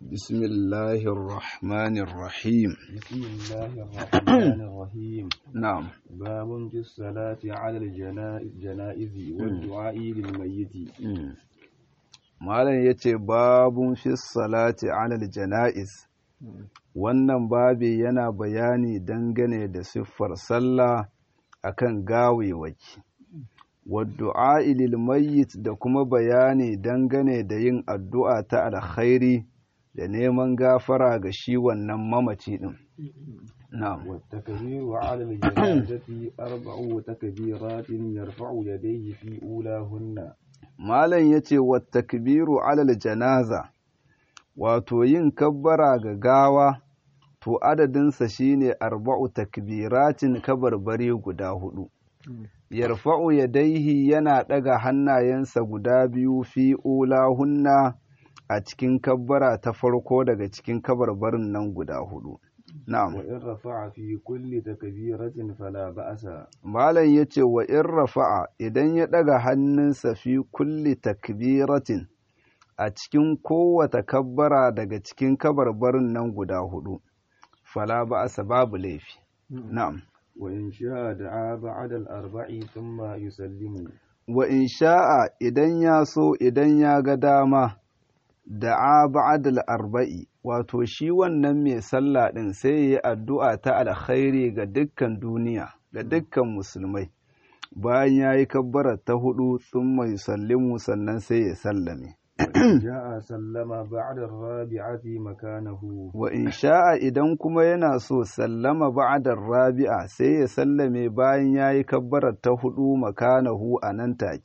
بسم الله الرحمن الرحيم بسم الله الرحمن الرحيم نعم باب في الصلاة على الجنائز والدعاء للميت malam ya ce babun fi salati alal jana'iz wannan babi yana bayani dangane da siffar sallah akan gawewaki wadda'a lil mayyit da kuma bayani dangane da yin addu'a ta alkhairi da neman gafara ga shi wannan mamaci din na'am والتكبير على الجنازة أربع تكبيرات يرفع يديه في أولاهن malam ya ce takbiru alal janaza wato yin kabbara ga gawa to adadinsa shine arba'u takbiratin kabarbari guda hudu yarfa'u yadaihi yana ɗaga hannayensa guda biyu fi ulahunna a cikin kabbara ta farko daga cikin kabarbarin nan guda hudu na'am وإن رفع في كل تكبيرة فلا بأس Malam ya ce wa in rafa'a idan ya ɗaga hannunsa fi kulli takbiratin a cikin kowata kabbara daga cikin kabarbarin nan guda hudu, fala ba a babu laifi. Na'am. وإن شاء دعا بعد الأربع ثم يسلم Wa in sha'a idan ya so idan ya ga dama da'a ba'adal arba'i wato shi wannan mai sallah ɗin sai ya yi addu'a ta alkhairi ga dukkan duniya ga dukkan musulmai bayan ya yi kabbara ta hudu sun mai sallimu sannan sai ya sallame وإن جاء سلم بعد الرابعة مكانه wa in sha'a idan kuma yana so sallama ba'adar rabi'a sai ya sallame bayan ya yi kabbara ta hudu makanahu a nan take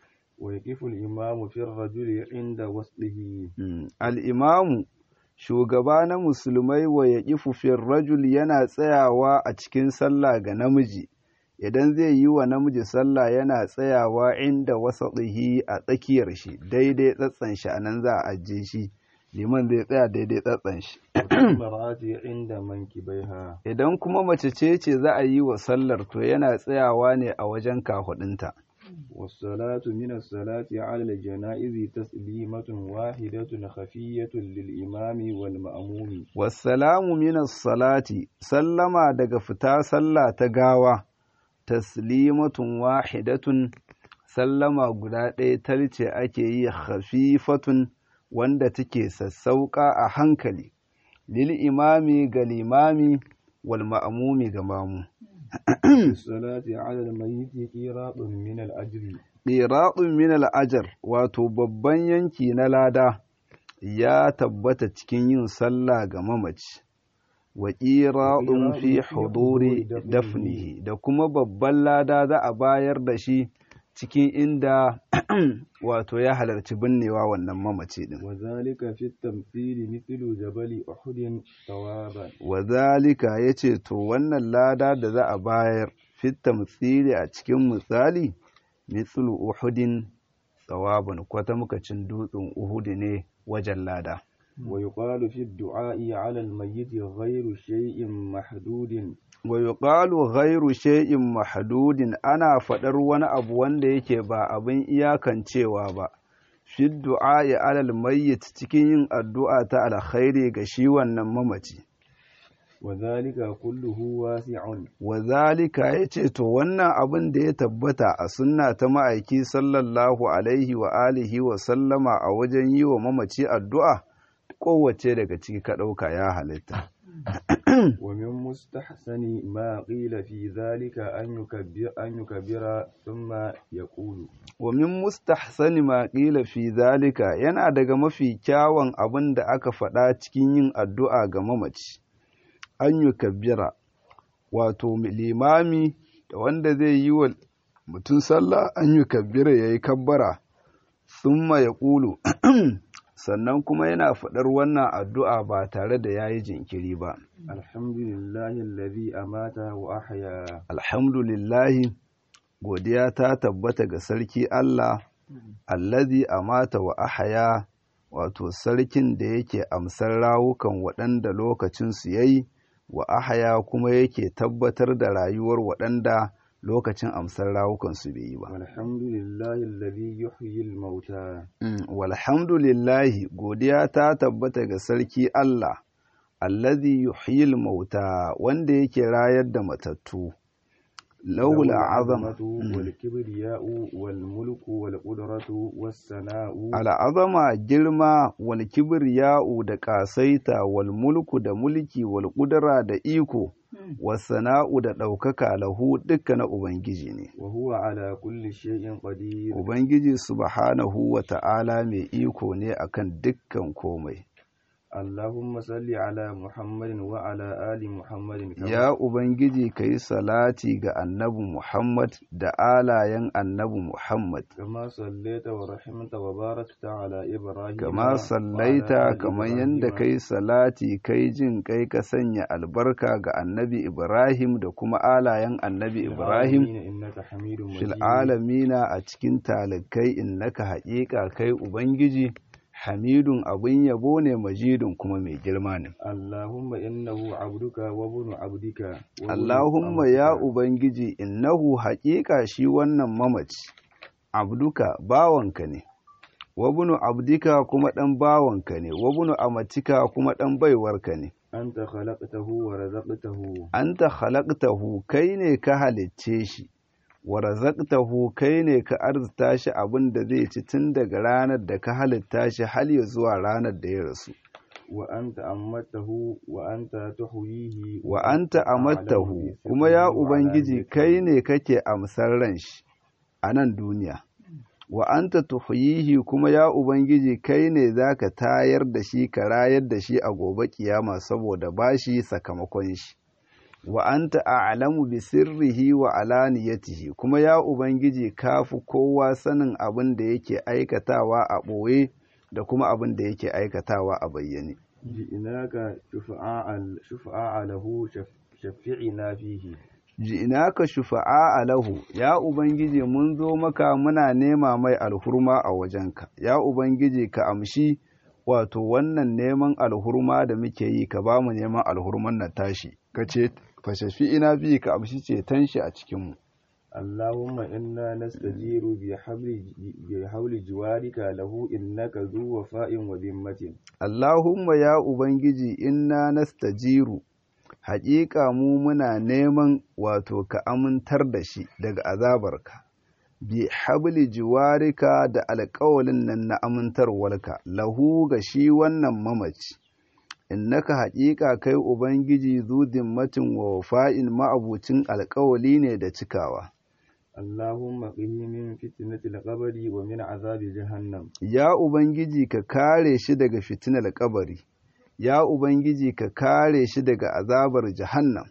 ويقف الإمام في الرجل عند وصله Mm, al'imamu shugaba na musulmai wa ya ƙifufin rajul yana tsayawa a cikin sallah ga namiji idan zai yi wa namiji sallah yana tsayawa inda wasaɗihi a tsakiyar shi daidai tsatsan shi a nan za a ajiye shi liman zai tsaya daidai tsatsan shi المرأة عند منكبيها idan kuma mace ce ce za a yi wa sallar to yana tsayawa ne a wajen kafaɗinta والصلاة من الصلاة على الجنائز تسليمة واحدة خفية للإمام والمأموم wassalamu minas salati sallama daga fita sallah ta gawa taslimatun wahidatun sallama guda ɗaya talce ake yi khafifatun wanda take sassauƙa a hankali lil imami ga limami wal ma'amumi ga mamu الصلاة على الميت قيراط من الأجر ɗiraɗun min al'ajar wato babban yanki na lada ya tabbata cikin yin sallah ga mamaci wa ƙiraɗun fi huduri dafnihi da kuma babban lada za a bayar da shi cikin inda wato ya halarci binnewa wannan mamaci ɗin وذلك في التمثيل مثل جبل أحد ثوابا wa zalika ya ce to wannan lada da za a bayar fit tamthili a cikin misali mithlu uhudin tsawabin kwata mukacin dutsen uhudu ne wajen lada ويقال في الدعاء على الميت غير شيء محدود wa yuqalu ghairu shay'in mahdudin ana faɗar wani abu wanda yake ba abin iyakancewa ba fi du'a'i alal mayyit cikin yin addu'a ta alkhairi ga shi wannan mamaci وذلك كله واسع wa zalika yace to wannan abin da ya tabbata a sunna ta ma'aiki sallallahu alaihi wa alihi wa sallama a wajen yi wa mamaci addu'a kowace daga ciki ka ɗauka ya halitta ومن مستحسن ما قيل في ذلك أن يكبر, أن يكبر ثم يقول wa min mustahsani ma qila fi zalika yana daga mafi kyawun abin da aka faɗa cikin yin addu'a ga mamaci an yi kabbira wato limami da wanda zai yi wa mutum sallah an yi kabbira ya yi kabbara summa ya ƙulu sannan kuma yana faɗar wannan addu'a ba tare da ya yi jinkiri ba الحمد لله الذي أمات وأحيا alhamdulillahi godiya ta tabbata ga sarki Allah allazi amata wa ahaya wato sarkin da yake amsar rawukan waɗanda lokacinsu ya yi wa ahaya kuma yake tabbatar da rayuwar waɗanda lokacin amsar rawukansu bai yi ba والحمد لله الذي يحيي الموتى walhamdulillahi godiya ta tabbata ga sarki Allah allazi yuhyil mauta wanda yake rayar da matattu lahul azama والكبرياء والملك والقدرة والثناء al'azama girma wal kibriya'u da ƙasaita wal mulku da mulki wal ƙudura da iko wasana'u da ɗaukaka lahu dukka na ubangiji ne وهو على كل شيء قدير ubangiji subhanahu wa ta'ala mai iko ne akan dukkan komai اللهم صل على محمد وعلى آل محمد كما ya ubangiji ka yi salati ga annabi muhammad da alayen annabi muhammad كما صليت ورحمت وباركت على إبراهيم kama وعلى sallaita آل kamar إبراهيم yadda kai salati kai jin kai ka sanya albarka ga annabi ibrahim da kuma alayen annabi في ibrahim العالمين إنك حميد fil مجيد alamina a cikin talikai innaka haƙiƙa kai ubangiji hamidun abin yabo ne majidun kuma mai girma ne اللهم إنه عبدك وابن عبدك وابن Allahumma ya أمتك. Ubangiji, innahu haƙiƙa shi wannan mamaci, abduka bawanka ne, wabunu abdika kuma ɗan bawanka ne, wabunu amatika kuma ɗan baiwarka ne. أنت خلقته ورزقته Anta halaktahu kai ne ka halicce shi, wa razaqtahu kai ne ka arzita shi abin da zai ci tun daga ranar da ka halitta shi har ya zuwa ranar da ya rasu. وأنت أمته وأنت تحييه wa anta amattahu kuma ya ubangiji kai ne kake amsar ran shi a nan duniya wa anta tuhyihi kuma ya ubangiji kai ne zaka tayar da shi ka rayar da shi a gobe kiyama saboda bashi sakamakon shi wa anta a'lamu bi sirrihi wa alaniyatihi kuma ya ubangiji kafi kowa sanin abin da yake aikatawa a ɓoye da kuma abin da yake aikatawa a bayyane جئناك شفعاء شفعاء له شف- شفعنا فيه ji'inaka shufa'a lahu ya ubangiji mun zo maka muna nema mai alhurma a wajenka ya ubangiji ka amshi wato wannan neman alhurma da muke yi ka ba mu neman alhurman na tashi ka ce fa shafi'ina bi ka amshi ceton shi a cikin mu اللهم إنا نستجير بحبل بحول جوارك له إنك ذو وفاء وذمة Allahumma ya ubangiji inna nastajiru haƙiƙa mu muna neman wato ka amintar da shi daga azabarka bi habli jiwarika da alƙawalin nan na amintarwarka lahu ga shi wannan mamaci innaka haƙiƙa kai ubangiji zu dimmatin wa wafa'in ma'abucin alƙawali ne da cikawa اللهم قه من فتنة القبر ومن عذاب جهنم ya ubangiji ka kare shi daga fitinar kabari ya ubangiji ka kare shi daga azabar jahannam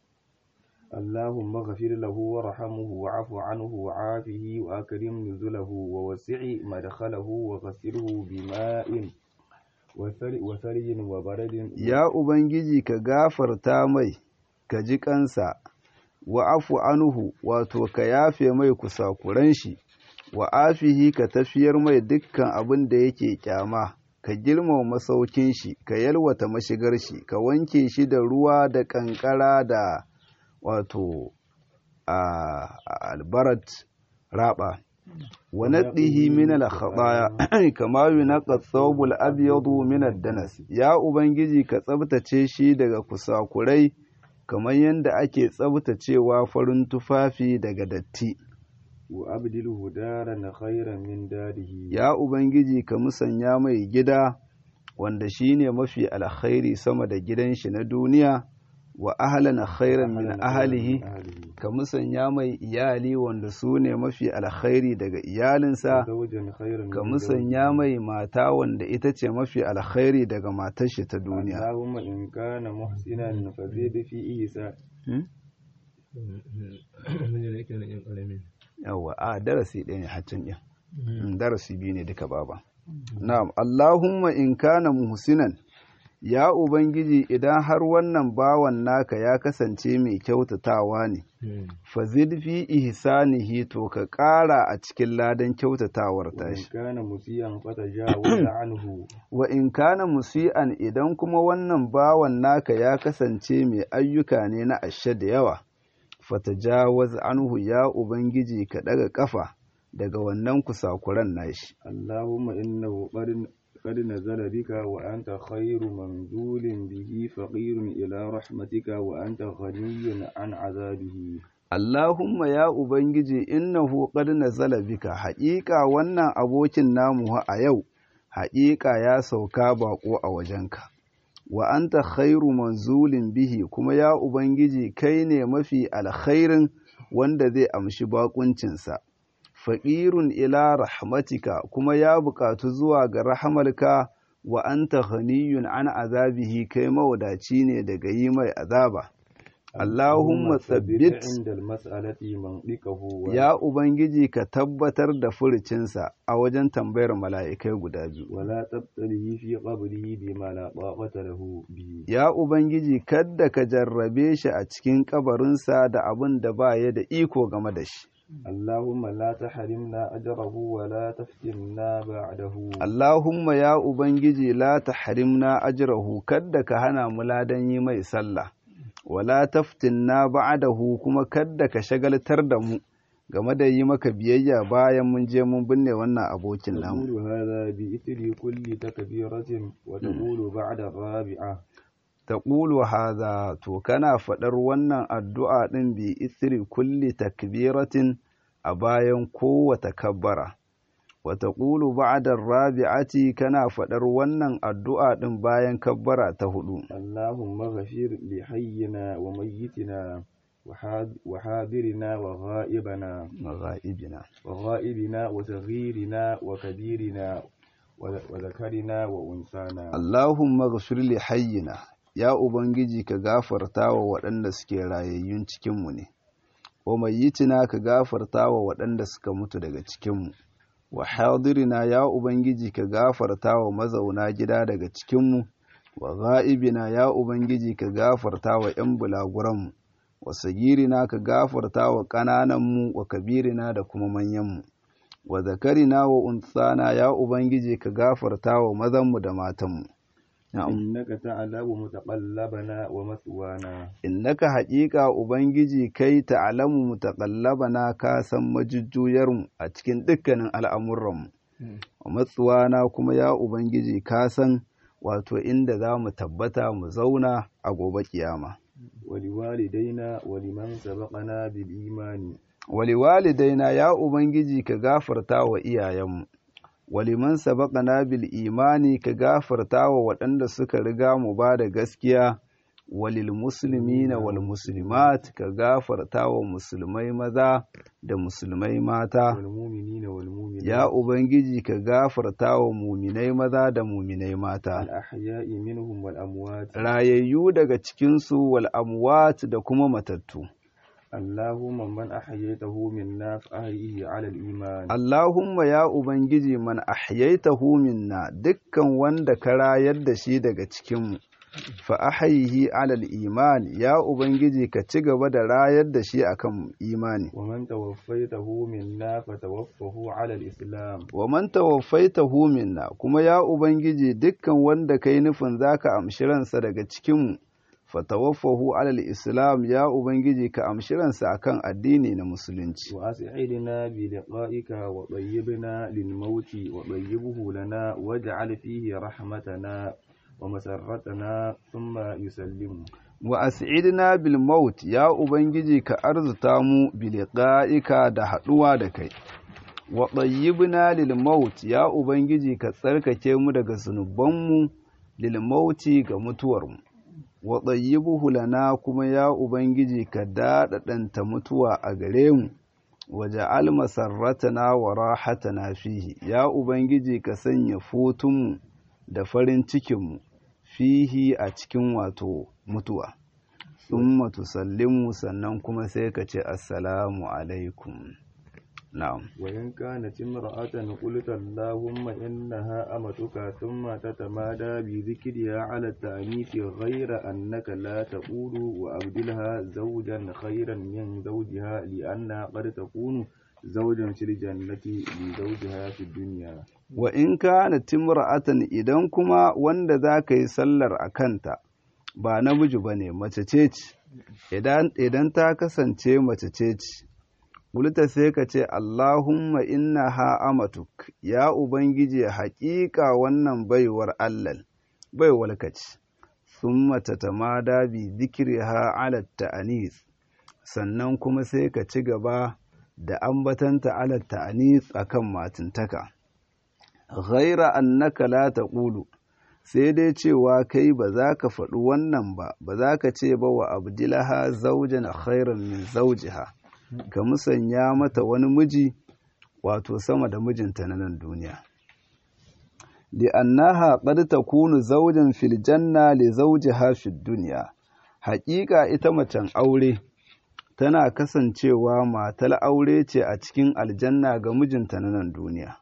اللهم اغفر له وارحمه وعف عنه وعافه وأكرم نزله ووسع مدخله وغسله بماء وثل- وثلج وبرد ya ubangiji ka gafarta mai ka ji kansa wa afu anuhu wato ka yafe mai kusakuran shi wa afihi ka tafiyar mai dukkan abin da yake kyama ka girmama masaukin shi ka yalwata mashigar shi ka wanke shi da ruwa da kankara da wato a albarat raba wa naddihi min al-khataya kama yunqa ath-thawb al-abyadu min ad-danas ya ubangiji ka tsabtace shi daga kusakurai kamar yadda ake tsabtacewa farin tufafi daga datti وأبدله دارا خيرا من داره ya ubangiji ka musanya mai gida wanda shine mafi alkhairi sama da gidan shi na duniya wa ahlan khairan min ahlihi ka musanya mai iyali wanda su ne mafi alkhairi daga iyalinsa زوجا خيرا ka من musanya زوجه. mai mata wanda ita ce mafi alkhairi daga matar shi ta duniya اللهم إن كان محسنا فزد في إيسان Hmm? Mun da yake nan yan ƙarami. yawwa a darasi ɗaya ne haccin ɗin Mm, darasi biyu ne duka baba na'am Allahumma in kana muhsinan ya ubangiji idan har wannan bawan naka ya kasance mai kyautatawa ne fazid fi ihsanihi to ka ƙara a cikin ladan kyautatawar وإن tashi كان مسيئا فتجاوز عنه wa in kana musi'an idan kuma wannan bawan naka ya kasance mai ayyuka ne na ashe da yawa fatajawaz anhu ya ubangiji ka daga kafa daga wannan kusakuran nashi اللهم إنه قد قد نزل بك وأنت خير منزول به فقير إلى رحمتك وأنت غني عن عذابه Allahumma ya Ubangiji innahu qad nazala bika haƙiƙa wannan abokin namu a yau haƙiƙa ya sauka baƙo a wajenka wa anta khairu manzulin bihi kuma ya Ubangiji kai ne mafi alkhairin wanda zai amshi baƙuncinsa faƙirun ila rahmatika kuma ya buƙatu zuwa ga rahamarka wa anta ghaniyun an azabihi kai mawadaci ne daga yi mai azaba Allahumma tsabbit عند المسألة منطقه ya Ubangiji ka tabbatar da furucinsa a wajen tambayar mala'ikai guda biyu. ولا تبتله في قبره بما لا طاقة له به Ya Ubangiji kadda ka jarrabe shi a cikin kabarinsa da abin da ba ya da iko game da shi. اللهم لا تحرمنا أجره ولا تفتنا بعده Allahumma ya Ubangiji la ta harimna ajrahu kadda ka hana mu ladan yi mai sallah, wala taftinna ba'dahu kuma kadda ka shagaltar da mu game da yi maka biyayya bayan mun je mun binne wannan abokin namu. تقول هذا بإثر كل تكبيرة وتقول بعد الرابعة taqulu hadha to kana faɗar wannan addu'a ɗin bi isri kulli takbiratin a bayan kowace kabbara wa taqulu ba'da rabi'ati kana faɗar wannan addu'a ɗin bayan kabbara ta hudu اللهم اغفر لحينا وميتنا وحاض- وحاضرنا وغائبنا maghaibina وغائبنا وصغيرنا وكبيرنا وذ- وذكرنا وأنثانا Allahumma ghfir li hayyina ya ubangiji ka gafarta wa waɗanda suke rayayyun cikinmu ne wa mayyitina ka gafarta wa waɗanda suka mutu daga cikinmu wa hadirina ya ubangiji ka gafarta wa mazauna gida daga cikinmu wa ga'ibina ya ubangiji ka gafarta wa 'yan bulaguranmu wa sagirina ka gafarta wa ƙanananmu wa kabirina da kuma manyanmu wa zakarina wa unsana ya ubangiji ka gafarta wa mazanmu da matanmu na'am إنك تعلم متقلبنا ومثوانا innaka haƙiƙa ubangiji kai ta'lamu mutaqallabana ka san majujjuyarmu a cikin dukkanin al'amuranmu wa matsuwana kuma ya ubangiji ka san wato inda za mu tabbata mu zauna a gobe kiyama ولوالدينا ولمن سبقنا بالإيمان waliwalidaina ya ubangiji ka gafarta wa iyayenmu waliman sabaqana bil imani ka gafarta wa waɗanda suka riga mu ba da gaskiya walil muslimina wal muslimat ka gafarta wa musulmai maza da musulmai mata والمؤمنين والمؤمنات ya ubangiji ka gafarta wa muminai maza da muminai mata الأحياء منهم والأموات rayayyu daga cikinsu wal amwat da kuma matattu اللهم من أحييته منا فأحيه على الإيمان Allahumma ya Ubangiji man ahyaitahu minna dukkan wanda ka rayar da shi daga cikinmu, fa ahyihi alal iman ya Ubangiji ka ci gaba da rayar da shi akan imani. ومن توفيته منا فتوفه على الإسلام Wa man tawaffaitahu minna kuma ya Ubangiji dukkan wanda kai nufin zaka amshi ransa daga cikinmu, fa tawaffahu alal islam ya Ubangiji ka amshi ransa akan addini na musulunci. وأسعدنا بلقائك وطيبنا للموت وطيبه لنا واجعل فيه رحمتنا ومسرتنا ثم يسلم wa as'idna bil maut ya ubangiji ka arzuta mu bi liqa'ika da haduwa da kai wa tayyibna lil maut ya ubangiji ka tsarkake mu daga zunubanmu lil mauti ga mutuwar mu wa tayyibuhu lana kuma ya ubangiji ka dadadanta mutuwa a gare mu waja'al masarratana wa rahatana fihi ya ubangiji ka sanya fotunmu da farin cikinmu fihi a cikin wato mutuwa thumma tusallimu sannan kuma sai ka ce assalamu alaikum na'am وإن كانت امرأة قلت اللهم إنها أمتك ثم تتمادى بذكرها على التأنيث غير أنك لا تقول وأبدلها زوجا خيرا من زوجها لأنها قد تكون زوجا في الجنة لزوجها في الدنيا wa in kana timra'atan idan kuma wanda za ka yi sallar a kanta ba namiji ba ne mace ce ce idan ta kasance mace ce ce Kulta sai ka ce, Allahumma inna ha amatuk, ya Ubangiji haƙiƙa wannan baiwar Allah, baiwar ka ce, sun mata tamada bi zikiri ha alatta anis, sannan kuma sai ka ci gaba da ambatanta alatta anis a kan matintaka. Ghaira annaka la taqulu sai dai cewa kai ba za ka faɗi wannan ba, ba za ka ce ba wa abdilaha zaujan khairan min zaujiha. ka musanya mata wani miji wato sama da mijinta na nan duniya li annaha qad takunu zawjan fil janna li zawjiha fid dunya haƙiƙa ita macen aure tana kasancewa matar aure ce a cikin aljanna ga mijinta na nan duniya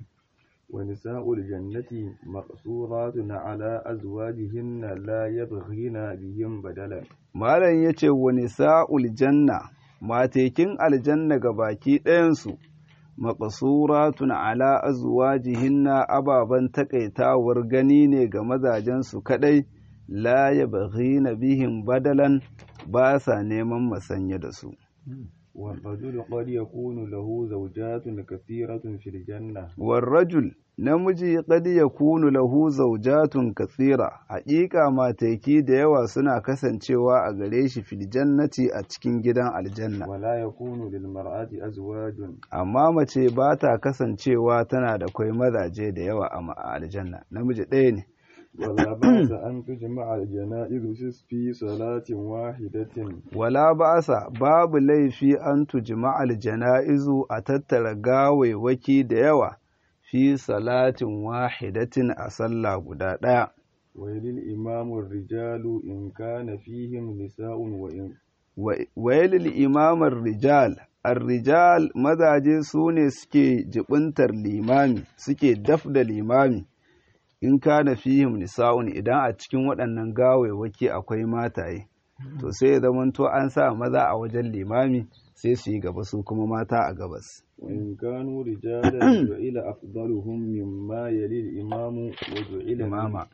ونساء الجنة مقصورات على أزواجهن لا يبغين بهم بدلا malam yace wa nisa'ul janna matekin aljanna ga baki ɗayansu maƙasuratun ala azwajihinna ababen taƙaitawar gani ne ga mazajensu kaɗai la ya na bihin badalan ba sa neman masanya da su والرجل قد يكون له زوجات كثيرة في الجنة والرجل namiji qad yakunu lahu zawjatun kathira haƙiƙa mataki da yawa suna kasancewa a gare shi fil jannati a cikin gidan aljanna ولا يكون للمرأة أزواج amma mace ba ta kasancewa tana da kwai mazaje da yawa a aljanna namiji ɗaya ne ولا بأس أن تجمع الجنائز في صلاة واحدة wala ba'asa babu laifi an tujma aljana'izu a tattara gawaiwaki da yawa fi salatin wahidatin a sallah guda ɗaya وللإمام الرجال إن كان فيهم نساء وإن wailil imamar rijal ar-rijal mazaje su ne suke jibintar limami suke daf da limami in kana fihim nisa'un idan a cikin waɗannan gawaiwaki akwai mataye to sai ya zamanto an sa maza a wajen limami sai su yi gaba su kuma mata a gabas وإن كانوا رجالا جعل أفضلهم مما يلي الإمام وجعل من imama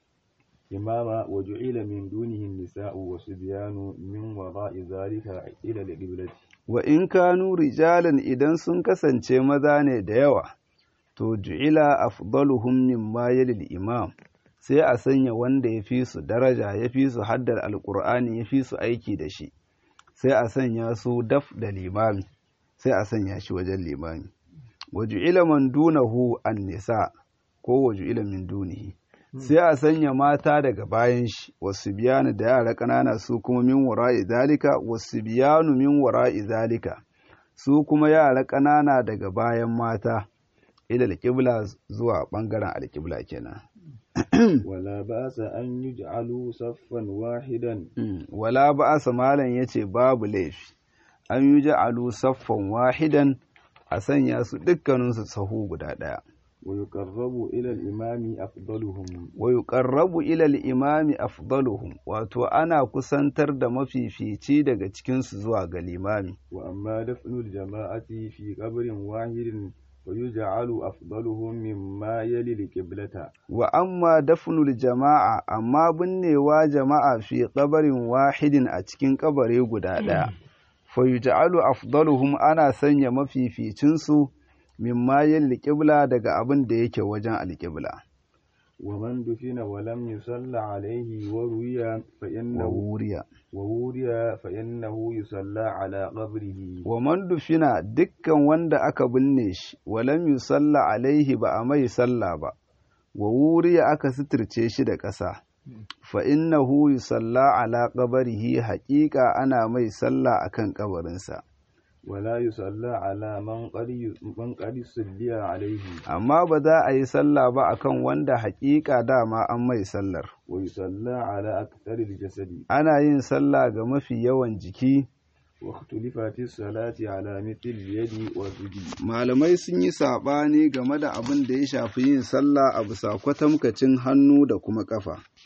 إماما وجعل من دونه النساء والصبيان من وراء ذلك إلى القبلة wa in kanu rijalan idan sun kasance maza ne da yawa to ju'ila afdaluhum mimma yalil imam sai a sanya wanda ya fi su daraja ya fi su haddar alkur'ani ya fi su aiki da shi sai a sanya su daf da limami sai a sanya shi wajen limami wa ju'ila man dunahu an nisa ko wa ju'ila min dunihi sai a sanya mata daga bayan shi wasu biyanu da yara ƙanana su kuma min wara'i zalika wasu biyanu min wara'i zalika su kuma yara ƙanana daga bayan mata ila alƙibla zuwa ɓangaren alƙibla kenan ولا بأس أن يجعلوا صفا واحدا wala ba'asa malam yace babu laifi an yi ja'alu saffan wahidan a sanya su dukkaninsu sahu guda ɗaya ويقرب إلى الإمام أفضلهم wa yuqarrabu ila al-imami afdaluhum wato ana kusantar da mafifici daga cikin su zuwa ga limami وأما دفن الجماعة في قبر واحد فيجعل أفضلهم مما يلي القبلة wa amma dafnul jama'a amma binnewa jama'a fi qabarin wahidin a cikin kabare guda ɗaya fa yuj'alu afdaluhum ana sanya mafificin su mimma yalil qibla daga abin da yake wajen alqibla ومن دفن ولم يصلى عليه وروي wa فإنه wuriya ووري فإنه يصلى على قبره wa man dufina dukkan wanda aka binne shi walam yusalla alaihi ba a mai sallah ba wa wuriya aka suturce shi da ƙasa fa innahu yusalla ala qabrihi haƙiƙa ana mai sallah akan kabarinsa ولا يصلى على من قد من قد صلي عليه amma ba za a yi sallah ba akan wanda haƙiƙa dama an mai sallar ويصلى على أكثر الجسد ana yin sallah ga mafi yawan jiki واختلفت الصلاة على مثل اليد والرجل malamai sun yi saɓani game da abin da ya shafi yin sallah a bisa kwatamkacin hannu da kuma ƙafa